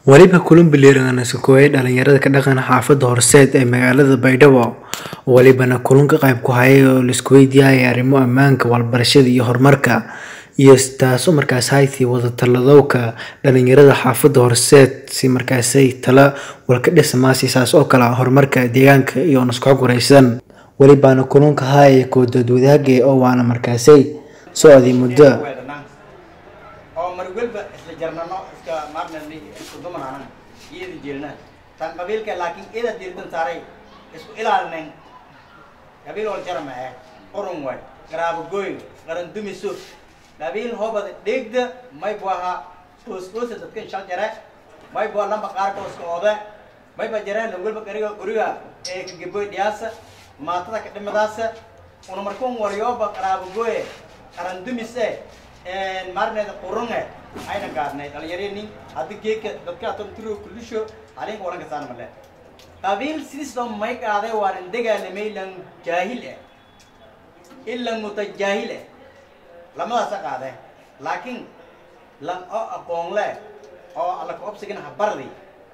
weliba kulan iska kooyay dhalinyarada ka dhaqan xaafada horseed ee magaalada baydhabo welibana kulan ka qayb ku hayay oo laisku weydiiyay arrimo ammaanka waxbarashada iyo horumarka iyo taasoo markaas haytii wada taladowka dhalinyarada xaafada horseed si markaasay tala walka dhismaasi saas oo kale horumarka deegaanka iyo nasku guraysan welibana kulanka hayay koodood wadaage oo waana markaasay socday muddo oo mar walba isla jarnano iska maarnani isku dumanaanan iyada jeelna tan qabiilka laakiin ida dirdan saaray isku ilaalinayn qabiil wal jarma eh qurun way garaabo gooy qaran dumiso qabiil hobada dheegda may buaha qoosqoosa dadkan shal jare may bua lamba qaarka iska oode may ba jareen walba qariga quriga ee ka geboy dhiyaasa maatada ka dhimadaasa una markuun wariyooba qaraabo gooye qaran dumise maarneeda qurunge ayna gaarnay dhalinyareeni haddi geeka dadka aton tiro kulisho halinka waran kasaan male qabiil sidisoo may qaaday waanan dagaalamay lan jaahil eh ilan mutajaahil eh lamadaasa qaade laakiin lan oo aqoon le oo alla ka obsigana habardi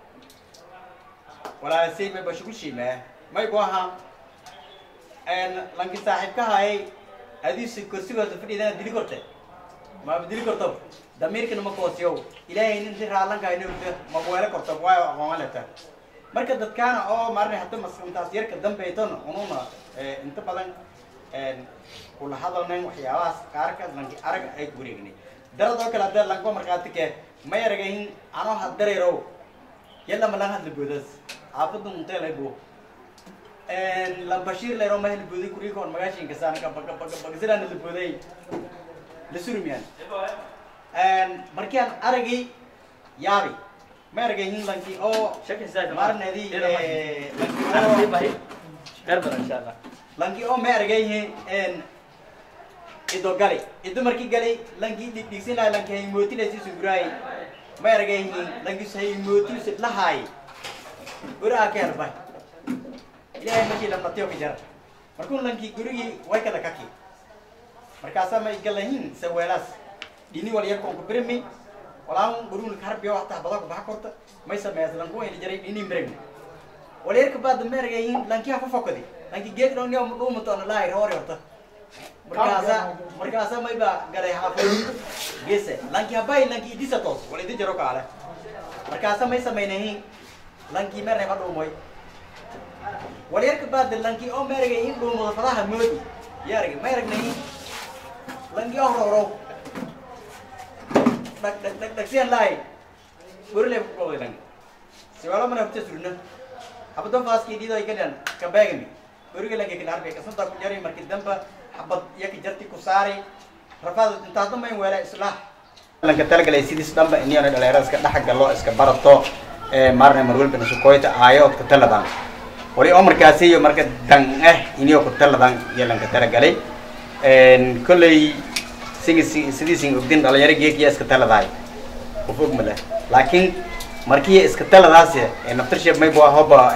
walaasay may bashugulshiime may ku ahaa lanki saaxiibka hayay adiisi kursigooda fadhiidana dili korte ma dili korto damiirkana ma koosiyow ilaahay nin si raalanka inta ma weelo korto waayo aqoon leta marka dadkaana oo maarnay hadda maskantaas yarka dambayton ununa inta badan kula hadalnayn waxyaabahaas qaarka lanki arag ay wareegnay darad oo kale hadda lanko markaati kee may aragahin anoo haddareerow yalla ma lan hadla boodas xaafadda munteel ay buu lambashiir leero ma hadla booday kurikoon magaashinka saana kabagabagabagsidaan hadla booday la surmiyaan markaan aragay yaabi ma aragayin lanki oo marnadi lanki oo ma aragayihin ido gali ido marki gali lanki dhigdhigsin lahay lanki haymootilasi suguraay ma aragayihin lanki haymootilsi lahaay guraa ka herbay ilaahay markii lamnatiyo ka jara markuu lanki gurigii way kada kaki markaasaa ma igalahin saweelaas dhini wal yarkoon ku birmi walaan gurun karbiyo hataa bada ku baxa korta may sameeyas lanku wayna jaray dhini birmi wal yarka baad mergayin lanki ha fofokadi lanki geed dhon yo mu dhuumato ana laay hore horta markaasa markaasa may ba galay haafo gese lanki habay lanki idisa tos wal idi jaro kaale markaasa may sameynahin lanki merne ba dhuumoy wal yarka baad lanki oo mergayin dhuumada fadaha moodi yarga mergnayin langi ororo dak dak dak dak sian lai burle ko lang siwala mana hute surna abdo fas ki dido ikadan ka bagami burge lagi kinar be kasan ta ku jari marki damba habad yak jarti ku sari rafad inta damba in wala islah lan ka talagalay sidis damba in yana dhalinyarada iska dhax galo iska barato ee marna mar walba isu koyta aayo ka taladan wali oo markaasi iyo marka dan eh iniyo ku taladan yeelan ka talagalay kolley sigi sidiisin ogdin dhalinyaro geekiya iska taladahay qof og male laakiin markii iska taladaas naftarsheeb may bua hoba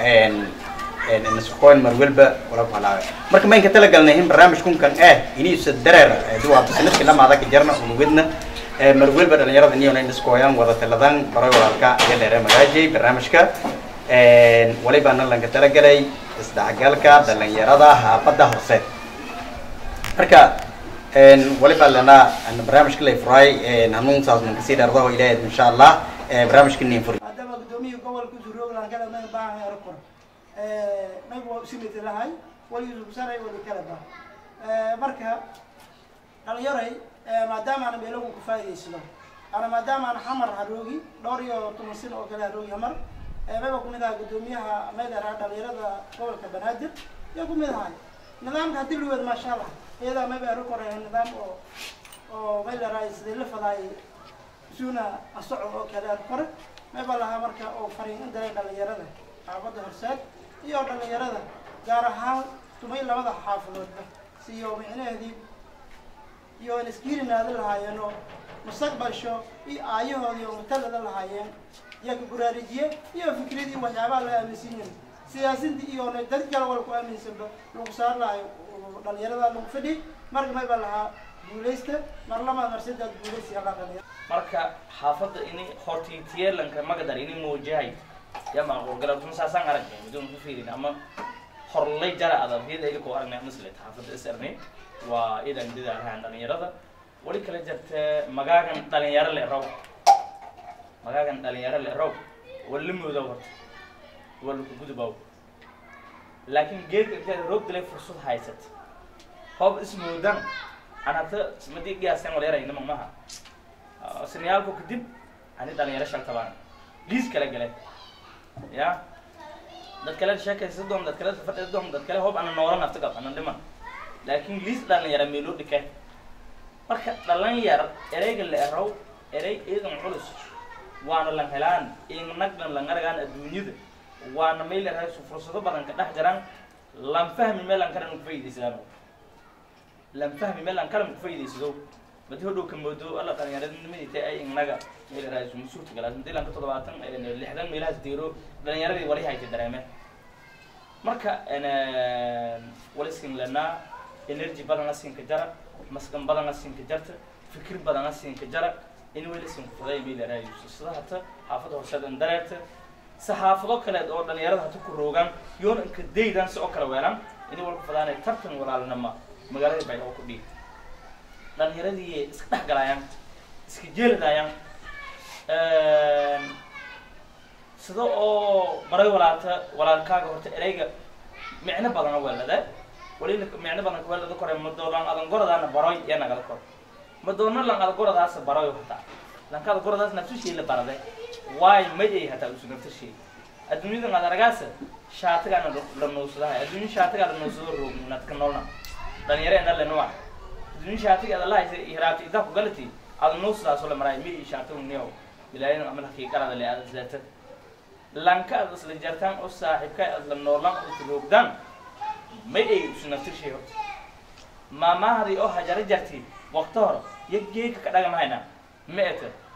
nasuqoyn mar walba wala ku halaawe marka mayn ka talagalnay in barnaamij kunkan eh iniisa dareer duwaabta sanadkii lamaada ka jarna unugidna mar walba dhalinyarada iniyona iskooyan wada taladan baroy walaalka iyo dheere magaajay barnaamijka walibaana lanka talagalay isdhexgalka dhalinyarada haafada horseed marka waliba lana barnaamijka la furay hanuun saas man kasii dheerdaho ilaahay insha allah barnaamijka nin furi haddaba guddoomiya gobolka suroogan kala naga baahan yaro kor naga waa usimiti lahay waligiisu saray wali kala baa marka dhalinyaray maadaama ana meelagu ku faa'idaysado ana maadaama ana xamar haroogi dhowr iyo toban sin oo kale haroogi hamar mayba kumid aha guddoomiyaha meydara dhalinyarada gobolka banaadir iyo kumid ahay nidaamka hadii luweed maasha allah iyadaa mayba aro koray nidaam oo oo maylaraay sidii la fadaay suuna asocod oo kale ar kore mayba lahaa marka oo fariin in daray dhalinyarada xaafadda horseed iyo dhalinyarada gaar ahaan tumay labada xaafadoodba siyo micnaheedii iyo in iskiirinaada lahaayeen oo mustaqbalsho iyo aayahoodii oo matalada lahaayeen iyo ka buraarijiye iyo fikradii waxyaabaha la aaminsiinin siyaasintii iyo dad kale wal ku aaminsanba lagu saar lahayo dhalinyarada lagu fadhi marka may baa lahaa guulaysta mar labaad mar saddeed guulaysi halaa dhalinyaro marka xaafadda ini hortiityeelanka magadar ini muujahay ya macquul galabtun saasaan aragnay midun ku fiirin ama horlay jara adabiyada ilikoo aragnay maslet xaafadda is arnay waa idan didaarahan dhalinyarada wali kala jirta magaagan dhalinyaro le raw magaagan dhalinyaro le raw wala mooda horta wala ku gudubaw laakiin geedka inteeda roog dilay fursad haysat hoob ismoodan anata ismadii giyaasan wala yarayna magmaha sinayaalku kadib ani dhalinyaro shaltabaan liis kala galay ya dad kale sheekaysa doom dad kale fadhida doom dad kale hoob ana noola nafta gab ana dhiman laakiin liis dhalinyaro meeloo dhikay marka dhalinyar ereyga la erow erey iidan culus waana lan helaan inagdan lan aragaan adduunyada waana meel eraysu fursado badan ka dhex jiraan lan fahmi meel an kalan kufaa'idaysadaano lan fahmi meel an kalan kufaa'idaysado badi hodhow ka moodo alla dhalinyaradnimadita ay inaga meel eraysu masuurta galaas hadii lanka toddobaatan lixdan meelahaas deero dhalinyaradii wali hayta dareeme marka wali sin lanaa energy badana siinka jara maskan badana siinka jarta fikir badana siinka jara in weli sin fuday meel eraysu sida hata xaafada horseedan dareerta saxaafado kaleed oo dhalinyarada hata ku roogaan yoona inka daydan si oo kale weelaan inay walku fadaanay tartan walaalnama magaalada baydhabo ku dhiig dhalinyaradii iska dhex galaayaan iska jeeladaayaan sida oo maray walaata walaalkaaga horta ereyga micno badana weelada walina micno badan weelada kore madoolan adan goradaana baroy ee nagada kor madoona lan ada goradaasa baroy hataa lankaada goradaas nafsushii la barade waay may ay hataa usu naftashay adduunyadan ad aragaasa shaatigaana la nuusadahay adduunya shaatigaa la nuusado roog nadka noolna dhalinyaro ena lenuwa adduunya shaatiga ada lahaysa hiraabta idaa ku galati ada nuusadaasoo la maraay mi shaatigu neo bilaayan ama lakii qarada le ada zata lanka ad isla jartaan oo saaxiibka ad la noolaan oo roogdaan may ay usu naftashay horta maamahadii oo hajaro jarti waqti hore iyo geedka ka dhagamahayna ma eta